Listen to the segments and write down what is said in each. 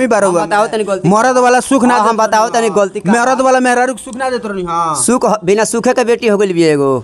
हरामी बारो हम बताओ तनी गलती। मरद वाला सुख ना हाँ, हम देत बताओ रहनी, तनी हाँ। गलती का। मरद वाला मेहरारू के सुख ना देत रहनी हां सुख बिना सूखे के बेटी हो गई भी एगो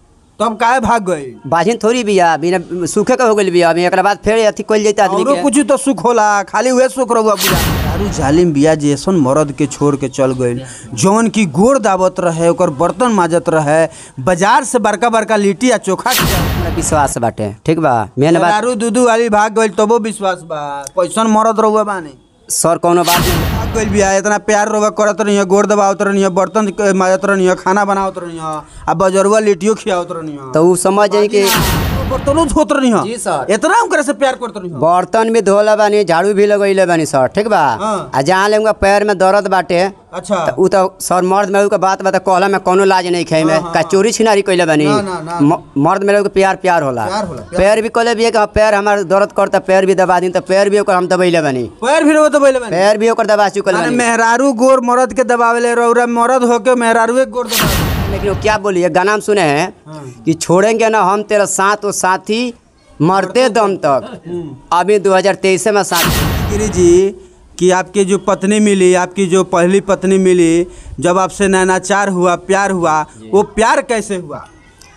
तब काहे भाग गई बाजिन थोड़ी बिया बिना सूखे के हो गई बिया अभी एकरा बाद फिर अथी कइल जैते आदमी औरो के कुछ तो सुख होला खाली उहे सुख रहुआ बुझा दारू जालिम बिया जैसन मरद के छोड़ के चल गइल जौन की गोड़ दावत रहे ओकर बर्तन माजत रहे बाजार से बड़का बड़का लिट्टी आ चोखा के हमरा विश्वास बाटे ठीक बा मेन बात दारू दूधू वाली भाग गइल तबो विश्वास बा कैसन मरद रहुआ बानी सर कोनो बात नहीं भाग गइल बिया इतना प्यार रहुआ करत रही गोड़ दबावत रही बर्तन क- माजत रही खाना बनावत रही आ बजरुआ लिट्टियो खियावत रही तो उ समझ जाई कि बर्तनों धोत रही जी, सर। इतना उनकरा से प्यार करत रही बर्तन भी धोला बानी झाड़ू भी लगैले बानी सर ठीक बा हाँ। आ जहाँ ले उनका पैर में दर्द बाटे अच्छा त उ तो सर मर्द में के बात बता कहला में कोनो लाज नहीं खाई में का चोरी छिनारी कइले बानी ना, ना, ना। म- मर्द में के प्यार प्यार होला प्यार होला, प्यार। पैर भी कहले भी कि हाँ, पैर हमार दर्द करता पैर भी दबा दी तो पैर भी ओकर हम दबैले बानी पैर भी रहो तो बोले बानी पैर भी ओकर दबा चुकल अरे बानी मेहरारू गोर मरद के दबावेले रौरा मरद होके मेहरारू एक गोर दबावे लेकिन वो क्या बोलिए गाना में सुने हैं कि छोड़ेंगे ना हम तेरा साथ वो साथी मरते दम तक अभी 2023 में साथ गिरी जी कि आपकी जो पत्नी मिली आपकी जो पहली पत्नी मिली जब आपसे नैनाचार हुआ प्यार हुआ वो प्यार कैसे हुआ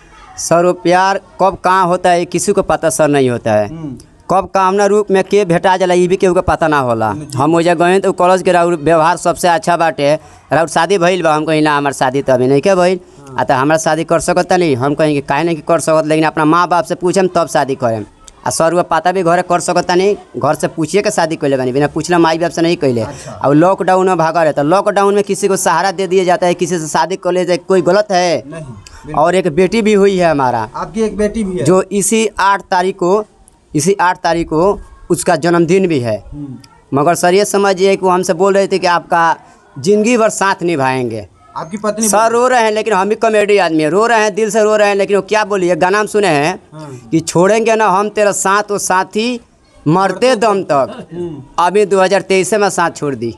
सर वो प्यार कब कहाँ होता है किसी को पता सर नहीं होता है कब कामना रूप में के भेटा जाला ये भी केहू के पता ना होला हम ओजा गए तो कॉलेज के राउर व्यवहार सबसे अच्छा बाटे राउर शादी भइल बा हम कहीं ना हमार शादी तो अभी नहीं के भइल आ तो हमारा शादी कर सकता नहीं हम कहीं कि काहे नहीं कि कर सकत लेकिन अपना माँ बाप से पूछम तब शादी करेम आ सर हुआ पता भी घरे कर सकता नहीं घर से पूछिए के शादी कैले बनी बिना पूछला माई बाप से नहीं कैले अब लॉकडाउन में भागा रहे तो लॉकडाउन में किसी को सहारा दे दिया जाता है किसी से शादी कर ले कोई गलत है नहीं और एक बेटी भी हुई है हमारा आपकी एक बेटी भी है जो इसी आठ तारीख को इसी आठ तारीख को उसका जन्मदिन भी है मगर सर ये समझिए कि वो हमसे बोल रहे थे कि आपका ज़िंदगी भर साथ निभाएंगे आपकी पत्नी सर रो रहे हैं लेकिन हम भी कॉमेडी आदमी है रो रहे हैं दिल से रो रहे हैं लेकिन वो क्या बोलिए गाना में सुने हैं कि छोड़ेंगे ना हम तेरा साथ वो साथी मरते दम तक अभी 2023 में साथ छोड़ दी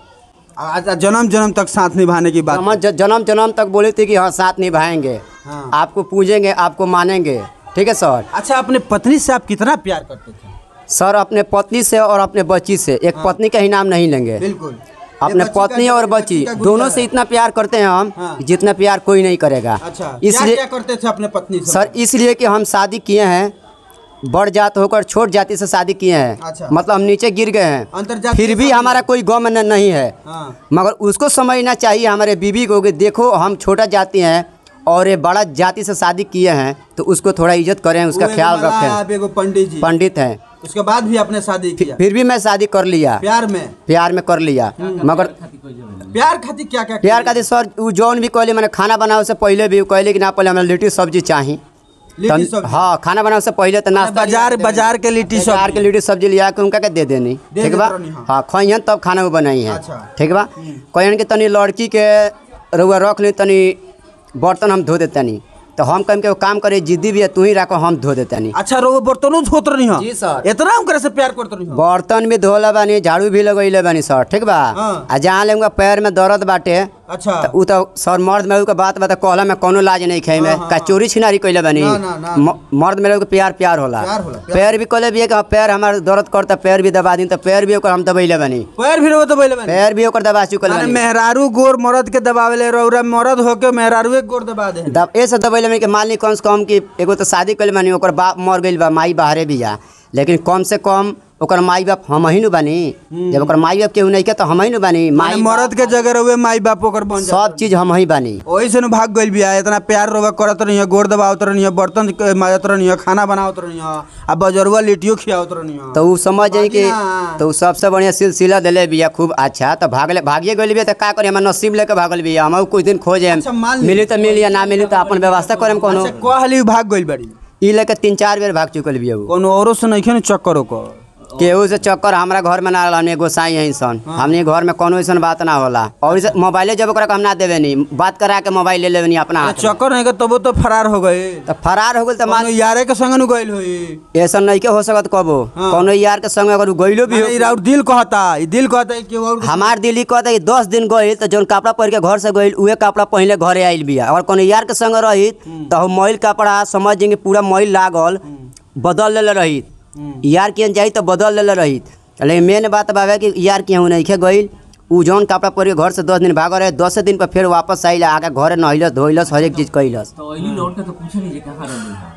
आज जन्म जन्म तक साथ निभाने की बात हम ज- जन्म जन्म तक बोले थे कि हाँ साथ निभाएंगे हाँ। आपको पूजेंगे आपको मानेंगे ठीक है सर अच्छा अपने पत्नी से आप कितना प्यार करते थे सर अपने पत्नी से और अपने बच्ची से एक पत्नी का ही नाम नहीं लेंगे बिल्कुल अपने ये बच्ची का पत्नी जो- और ये बच्ची का गुस्सा दोनों है। से इतना प्यार करते हैं हम हाँ। कि जितना प्यार कोई नहीं करेगा अच्छा क्या इसलिए क्या करते थे अपने पत्नी से सर इसलिए कि हम शादी किए हैं बड़ जात होकर छोट जाति से शादी किए हैं अच्छा। मतलब हम नीचे गिर गए हैं अंतर्जातीय फिर भी शादी हमारा कोई गम न- नहीं है हाँ मगर उसको समझना चाहिए हमारे बीवी को कि देखो हम छोटा जाति हैं और ये बड़ा जाति से शादी किए हैं तो उसको थोड़ा इज्जत करें उसका वो एगो ख्याल मल्लाह, रखें आप एगो पंडित जी पंडित हैं उसके बाद भी आपने शादी किया फिर भी मैं शादी कर लिया प्यार में प्यार में कर लिया मगर प्यार खातिर क्या क्या प्यार का सर उ जौन भी कहले मैंने खाना बनावे से पहले भी उ कहले कि ना पहले हमरा लिट्टी सब्जी चाही लिट्टी तन- सब्जी? हाँ खाना बनावे से पहले तो नाश्ता बाजार बाजार के लिट्टी बाजार के सब्जी लिट्टी सब्जी लिया के उनका के दे देनी दे ठीक देत बा रहनी, हाँ। हाँ खइहन तब खाना वो बनाई है अच्छा। ठीक बा कहन कि तनी लड़की के रउआ रख ली तनी बर्तन हम धो देतनी तो हम कहीं के वो काम करे जिद्दी भी है तू ही रखो हम धो देतनी अच्छा रो बर्तनों धोत रही हो जी, सर। इतना उनकरा से प्यार करत रही हो बर्तन भी धोला बानी झाड़ू भी लगैले बानी सर ठीक बा हाँ। आ जहाँ ले उनका पैर में दर्द बाटे अच्छा त उ तो सर मर्द में के बात बता कहला में कोनो लाज नहीं खाई में का चोरी छिनारी कइले बानी ना, ना, ना। म- मर्द में के प्यार प्यार होला प्यार होला, प्यार। पैर भी कहले भी है कि हाँ, पैर हमार दर्द करता पैर भी दबा दी तो पैर भी ओकर हम दबैले बानी पैर भी रो तो बोले बने पैर भी ओकर दबा चुकल अरे बानी मेहरारू गोर मरद के दबावेले रौरा मरद होके मेहरारू एक गोर दबा दे दब ऐसे दबैले बानी कि मान ली कम से कम कि एगो तो शादी कइले बानी ओकर बाप मर गइल बा माई बाहरे भी जा लेकिन कम से कम ओकर माई बाप हम ही नु बानी जब ओकर माई बाप केहू नहीं के तो हम ही नु बानी माई माई मरद के जगह रहुए माई बाप ओकर बन जा सब चीज हम ही बानी ओही से न भाग गइल बिया इतना प्यार रोवा करत रही गोर दबावत रही बर्तन क- माजत रही खाना बनावत रही आ बजरुआ लिट्टियो खियावत रही तो उ समझ जाई कि बाकी ना। तो उ सबसे बढ़िया सिलसिला दिले बिया खूब अच्छा तो भागले भागिए गइल बिया तो का करी हम नसीब लेके भागल बिया हम कुछ दिन खोजे अच्छा, मान ली। मिली तो मिली या ना मिली तो अपन व्यवस्था करेम कोनो अच्छा कहली भाग गइल बड़ी ई लेके तीन चार बेर भाग चुकल बिया उ कोनो औरो से नहीं न चक्कर ओकर केहू से चक्कर हमरा घर में ना रहल हमने गोसाई है सन हमने घर में कोनो ऐसन बात ना होला और इसे मोबाइले जब ओकरा के हम ना देवे नहीं बात करा के मोबाइल ले लेवे नहीं अपना हाथ में। चक्कर नहीं के तबो तो फरार हो गए तो फरार हो गेल तो मान मानो यारे के संग नु गइल होई ऐसा नहीं के हो सकत कबो हाँ। कोनो यार के संग अगर उ गइलो भी अरे हो ई राउर दिल कहता ई दिल कहता है कि और हमार दिल्ली कहता कि दस दिन गइल तो जौन कपड़ा पहिर के घर से गइल उहे कपड़ा पहले घरे आइल बिया और कोनो यार के संग रहित तो हम मैल कपड़ा समझ जाएंगे पूरा मैल लागल बदल लेले रहित यार के जाई तो बदल लेले रहित लेकिन मेन बात बाबे कि यार केहू नहीं गईल उ जौन कपड़ा पहन के घर से दस दिन भाग रहे दस दिन पर फिर वापस आइल आके घरे नहलस धोइलस हर एक चीज कैलस तो अइली लौट के तो पूछे नहीं जे कहाँ रहली है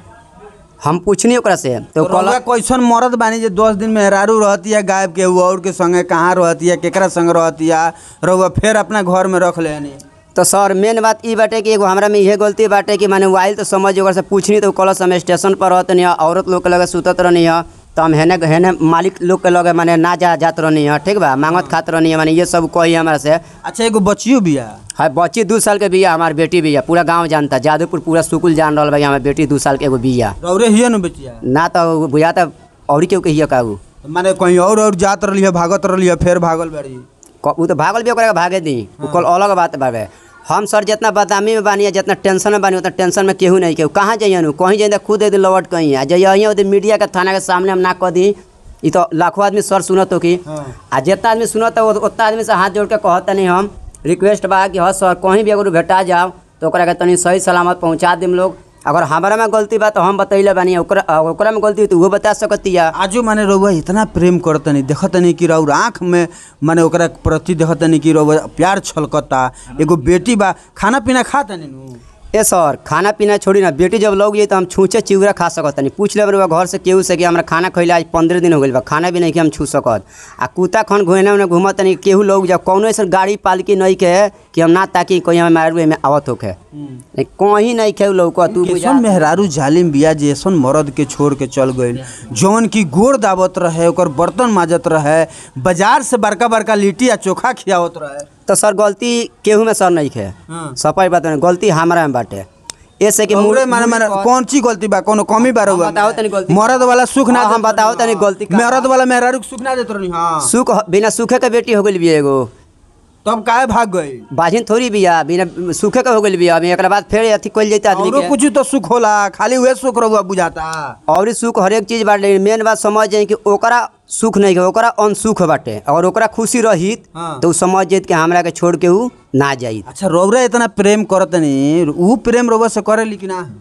हम पूछनी ओकरा से तो तो रउआ कैसन मरद बानी जे दस दिन मेहरारू रहती है गायब के और के संगे कहाँ रहती है केकरा संग रहती है रउआ फिर अपना घर में रख लेनी तो सर मेन बात ई बाटे कि एगो हमरा में इहे गलती बाटे कि माने वाइल तो समझ ओकर से पूछनी तो कलस हम स्टेशन पर रहत नहीं औरत लोग के लगे सुतत रहनी है तो हम हेने हेने मालिक लोग के लगे माने ना जा जात रहनी है ठीक बा मांगत खात रहनी है माने ये सब कही हमरा से अच्छा एगो बचियो बिया है बच्ची दू साल के बिया हमार बेटी बिया पूरा गांव जानता जादूपुर पूरा सुकुल जान रहल भाई हमार बेटी दू साल के एगो बिया रौरे हिय न बेचिया ना तो बुझाता और केहू के हिया काबू माने कहीं और और जात रही है भागत रही है फिर भागल बाड़ी क- उ तो भागल भी ओकरा के भागे दी उ कल अलग बात बाबे हम सर जितना बदनामी में बानी जितना टेंशन में बानी उतना टेंशन में केहू नहीं केहू कहाँ जाइए नु कहीं जाइए तो खुद दे लौट कहीं आ जाइए यहाँ उधर मीडिया के थाना के सामने हम ना कह दी ई तो लाखों आदमी सर सुनत हो कि हाँ। आ जितना आदमी सुनत हो उतना आदमी से हाथ जोड़ के कहत नहीं हम रिक्वेस्ट बा कि हाँ सर कहीं भी अगर भेटा जाओ तो ओकरा के तनी सही सलामत पहुँचा देम लोग अगर हमारा में गलती बा तो हम बतैले बानी ओकरा ओकरा में गलती हुई तो वो बता सकतिया आजो माने रउआ इतना प्रेम करतनी देखतनी कि रउर आँख में माने ओकरा प्रति देखतनी कि रउआ प्यार छलकता एगो बेटी बा खाना पीना खातनी नु ए सर खाना पीना छोड़ी ना बेटी जब लोग जाइए तो हम छूचे चिवरा खा सकत नहीं पूछ ले बा घर से केहू से कि हमरा खाना खैले आज पंद्रह दिन हो गइल बा खाना भी नहीं कि हम छू सकत आ कुत्ता खन घुने उन्हें घूमत नहीं केहू लोग जब कौनो ऐसा गाड़ी पालकी नहीं के कि हम ना ताकि कोई हमें मारू में आवत होके नहीं कहीं नहीं खेऊ लोग को तू बुझा कैसन मेहरारू जालिम बिया जे ऐसन मर्द के छोड़ के चल गइल जौन की गोड़ दावत रहे ओकर बर्तन माजत रहे बाजार से बड़का बड़का लिट्टी आ चोखा खियावत रहे तो सर गलती केहू में सर नहीं खे हाँ। सफाई बात नहीं गलती हमारा में बाटे ऐसे कि औरे माने माने कौन ची गलती बा कोनो कमी बा रउआ बताओ तनी गलती। मर्द वाला सुख ना हाँ, हम देत बताओ रहनी, तनी गलती का- मर्द वाला मेहरारू के सुख ना देत रहनी हां सुख बिना सूखे के बेटी हो गइल भी एगो तब काहे भाग गई बाजिन थोड़ी बिया बिना सूखे के हो गइल बिया अभी एकरा बाद फिर अथी कइल जैते आदमी औरो के कुछ तो सुख होला खाली उहे सुख रउआ बुझाता और ई सुख हरेक चीज बाटे मेन बात समझ जाए कि ओकरा सुख नहीं के ओकरा अनसुख बाटे अगर ओकरा खुशी रहित हाँ। तो उ समझ जाइत कि हमरा के छोड़ के ऊ ना जाई अच्छा रउरा इतना प्रेम करतनी ऊ प्रेम रउआ से करेली कि ना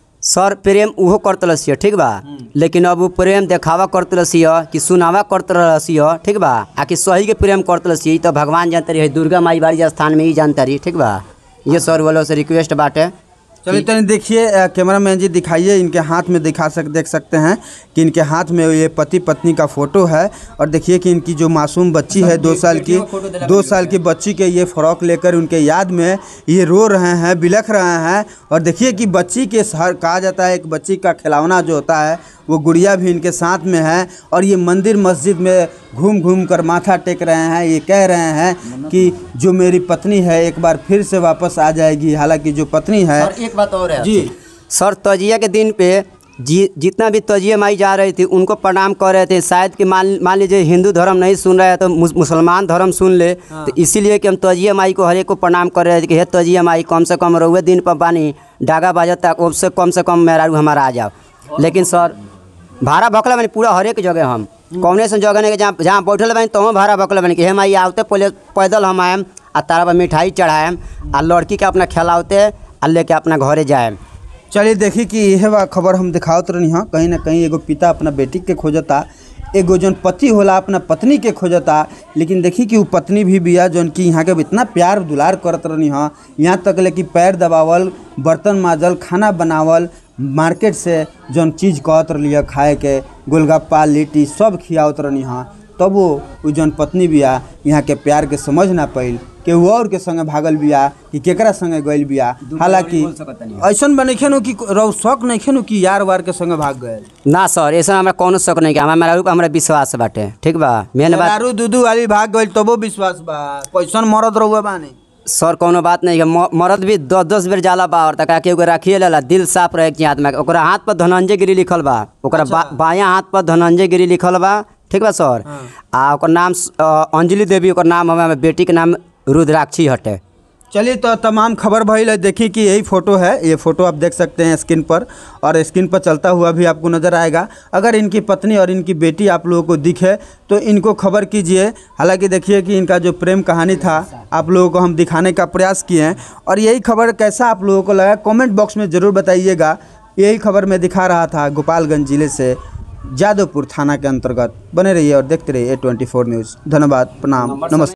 सर प्रेम उहो करत रसिय ठीक बा लेकिन अब उ प्रेम देखावा करत रसिय कि सुनावा करत रसिय ठीक बा आ कि सही के प्रेम करत रसिय तो भगवान जानते रही दुर्गा माई बाड़ी स्थान में ही जानता रही ठीक बा ये सर वालों से रिक्वेस्ट बाटे चलिए तनी देखिए अ, कैमरामैन जी दिखाइए इनके हाथ में दिखा सक देख सकते हैं कि इनके हाथ में ये पति पत्नी का फोटो है और देखिए कि इनकी जो मासूम बच्ची है दो साल की दो साल की बच्ची के ये फ्रॉक लेकर उनके याद में ये रो रहे हैं बिलख रहे हैं और देखिए कि बच्ची के हर कहा जाता है एक बच्ची का खिलौना जो होता है वो गुड़िया भी इनके साथ में है और ये मंदिर मस्जिद में घूम घूम कर माथा टेक रहे हैं ये कह रहे हैं कि जो मेरी पत्नी है एक बार फिर से वापस आ जाएगी हालांकि जो पत्नी है एक बात और है जी सर तजिया के दिन पे जी जितना भी तजिया माई जा रही थी उनको प्रणाम कर रहे थे शायद कि मान मान लीजिए हिंदू धर्म नहीं सुन रहे हैं तो मुस- मुसलमान धर्म सुन ले तो इसीलिए कि हम तजिया माई को हर एक को प्रणाम कर रहे थे कि हे तजिया माई कम से कम रहुए दिन पर बानी डागा बाजत तक उससे कम से कम मेहरारू हमारा आ जाओ लेकिन सर भाड़ा भकला बनी पूरा हर एक जगह हम कौने से जगह नहीं कि जहाँ जहाँ बैठल बनी तो भाड़ा भकला बनी कि हे माई आवते पहले पैदल हम आएम आ तारा पर मिठाई चढ़ाएम आ लड़की के अपना खिलावते आ लेके अपना घरे जाएम चलिए देखी कि यह बा खबर हम दिखावत रहनी हाँ कहीं ना कहीं एगो पिता अपना बेटी के खोजता एगो जौन पति होला अपना पत्नी के खोजता लेकिन देखी कि वो पत्नी भी बिया जौन कि यहाँ के इतना प्यार दुलार करत रहनी हाँ यहाँ तक ले कि पैर दबावल बर्तन माजल खाना बनावल मार्केट से जौन चीज़ कहत रही खाए के गोलगप्पा लिट्टी सब खियावत रहनी हाँ तब वो उ जौन पत्नी बिया यहाँ के प्यार के समझ ना पाइल केहू और के संगे भागल बिया कि केकरा संगे गइल बिया हालांकि ऐसन बनैखे नु कि रौ शक नइखे नु कि यार वार के संगे भाग गए ना सर ऐसा हमरा कोनो शक नहीं कि हमारा मेरा रूप हमरा विश्वास बाटे ठीक बा मेन बात दारू दूधू वाली भाग गइल तबो विश्वास बा कैसन मरद रहुआ बानी सर कोनो बात नहीं है म- मर्द भी दस दस बेर जाला बा और तका के ओकरा रखिए लेला दिल साफ रहे के हाथ में ओकरा हाथ पर धनंजय गिरी लिखल बा ओकरा बा, बायां हाथ पर धनंजय गिरी लिखल बा ठीक बा सर आ ओकर नाम स- अ, अंजलि देवी ओकर नाम हमें हमर बेटी के नाम रुद्राक्षी हटे चलिए तो तमाम खबर भइल है देखिए कि यही फ़ोटो है ये फ़ोटो आप देख सकते हैं स्क्रीन पर और स्क्रीन पर चलता हुआ भी आपको नज़र आएगा अगर इनकी पत्नी और इनकी बेटी आप लोगों को दिखे तो इनको खबर कीजिए हालांकि देखिए कि इनका जो प्रेम कहानी था आप लोगों को हम दिखाने का प्रयास किए हैं और यही खबर कैसा आप लोगों को लगा कमेंट बॉक्स में ज़रूर बताइएगा यही खबर मैं दिखा रहा था गोपालगंज ज़िले से जादवपुर थाना के अंतर्गत बने रहिए और देखते रहिए ए ट्वेंटी फोर न्यूज़ धन्यवाद प्रणाम नमस्कार